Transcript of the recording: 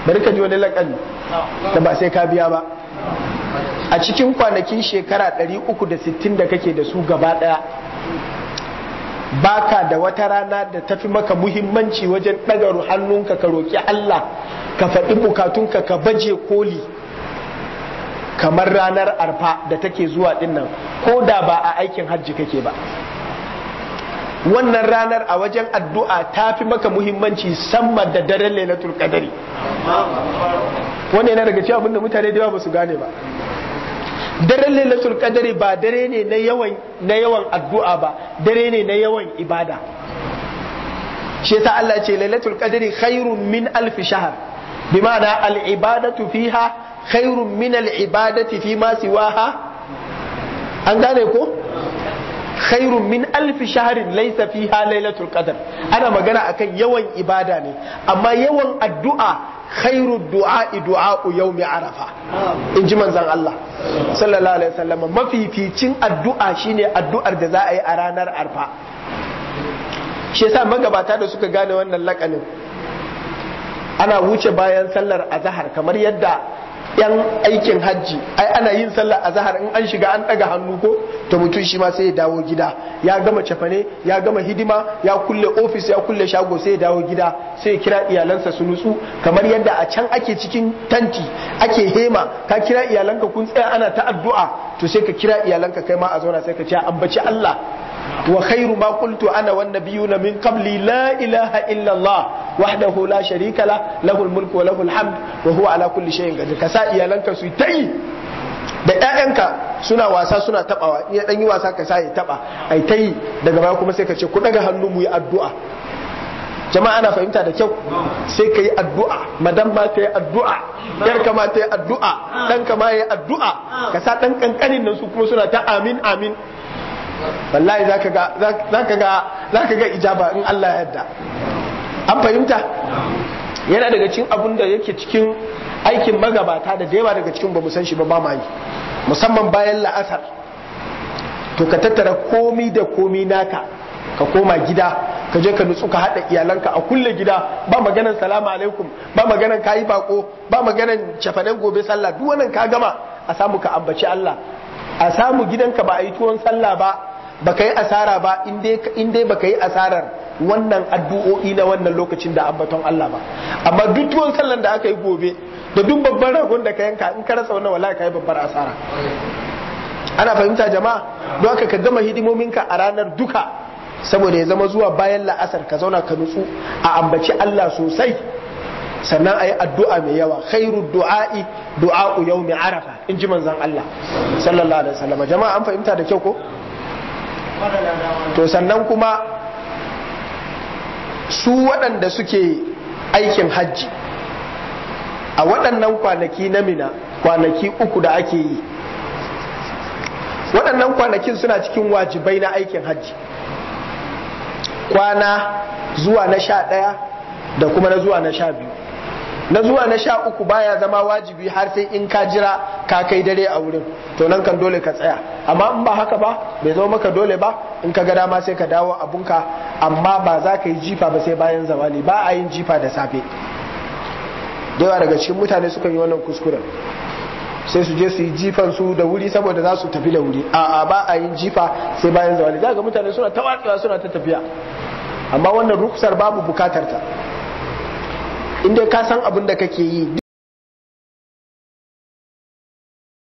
bari ka ji wani lakani da ba sai ka biya ba a cikin kwanakin shekara 360 da kake da su gaba daya baka da wata rana da tafi maka muhimmanci wajen ɗaga hannunka ka roƙi Allah ka faɗi bukatunka ka baje koli kamar ranar arfa da take zuwa dinnan ko da ba a aikin hajji kake ba wannan ranar a wajen addu'a ta fi maka muhimmanci sama da daren lailatul qadari wannan yana daga cewa abinda mutane da yawa ba su gane ba daren lailatul qadari ba dare ne na yawan na yawan addu'a ba dare ne na yawan ibada shi yasa Allah ce lailatul qadari khairun min alf shahr bi ma'ana al ibadatu fiha khairun min al ibadati fi ma siwaha an gane ko khairun min alf shahrin laysa fiha lailatul qadr ana magana akan yawan ibada ne amma yawan addu'a khairu du'a'i du'a'u yawmi arafa in ji manzon Allah sallallahu alaihi wasallam mafificin addu'a shine addu'ar da za a yi a ranar arfa shi yasa magabata da suka gane wannan lakanin ana wuce bayan sallar azahar kamar yadda yan aikin hajji ai ana yin sallar azahar in an shiga an daga hannu ko to mutum shi ma sai ya dawo gida ya gama cefane ya gama hidima ya kulle ofis ya kulle shago sai ya dawo gida sai ya kira iyalansa su nutsu kamar yadda a can ake cikin tanti ake hema ka kira iyalanka kun tsaya ana ta addu'a to sai ka kira iyalanka kai ma a zauna sai ka ce ambaci Allah wa khairu ma qultu ana wan nabiyuna min qabli la ilaha illa Allah wahdahu la sharika la lahul mulku wa lahul hamd wa huwa ala kulli shay'in qadir ka sa iyalanka su ta yi da ƴaƴanka suna wasa suna tabawa in ya dan yi wasa ka sa ya taba ai ta yi daga baya kuma sai ka ce ku daga hannu mu yi addu'a jama'a ana fahimta da kyau sai ka yi addu'a madan ma ta yi addu'a yar ma ta yi addu'a dan ka ma ya yi addu'a ka sa dan kankanin nan su kuma suna ta amin amin wallahi zaka ga zaka ga zaka ga ijaba in Allah ya yarda an fahimta yana daga cikin abun da yake cikin aikin magabata da yawa daga cikin bamu san shi ba ba ma yi musamman bayan la'asar to ka tattara komi da komi naka ka koma gida ka je ka nutsu ka haɗa iyalanka a kulle gida ba maganan salamu alaikum ba maganan kayi bako ba maganan cefanen gobe sallah duk wannan ka gama a samu ka ambaci Allah a samu gidanka ba a yi tuwon sallah ba ba ka yi asara ba in dai ba ka yi asarar wannan addu'o'i na wannan lokacin da ambaton Allah ba amma duk tuwon sallan da aka yi gobe da duk babban ragon da ka yanka in ka rasa wannan wallahi ka yi babbar asara ana fahimta jama'a don haka ka gama hidimominka a ranar duka saboda ya zama zuwa bayan la'asar ka zauna ka nutsu a ambaci Allah sosai sannan a yi addu'a mai yawa khairu du'a'i du'a'u yawmi arafa in ji manzan Allah sallallahu alaihi wasallam jama'a an fahimta da kyau ko to sannan kuma su waɗanda suke aikin hajji a waɗannan kwanaki na mina kwanaki uku da ake yi waɗannan kwanakin suna cikin wajibai na aikin hajji kwana zuwa na sha ɗaya da kuma na zuwa na sha biyu na zuwa na sha uku baya zama wajibi har sai in ka jira ka kai dare a wurin to nan kan dole ka tsaya amma in ba haka ba bai zama maka dole ba in ka ga dama sai ka dawo abunka amma ba za ka yi jifa ba sai bayan zawali ba a yin jifa da safe da yawa daga cikin mutane sukan yi wannan kuskuren sai su je su yi jifan su da wuri saboda za su tafi da wuri a'a ba a yin jifa sai bayan zawali za ga mutane suna ta watsewa suna ta tafiya amma wannan rukusar babu bukatar ta inda ka san abin da kake yi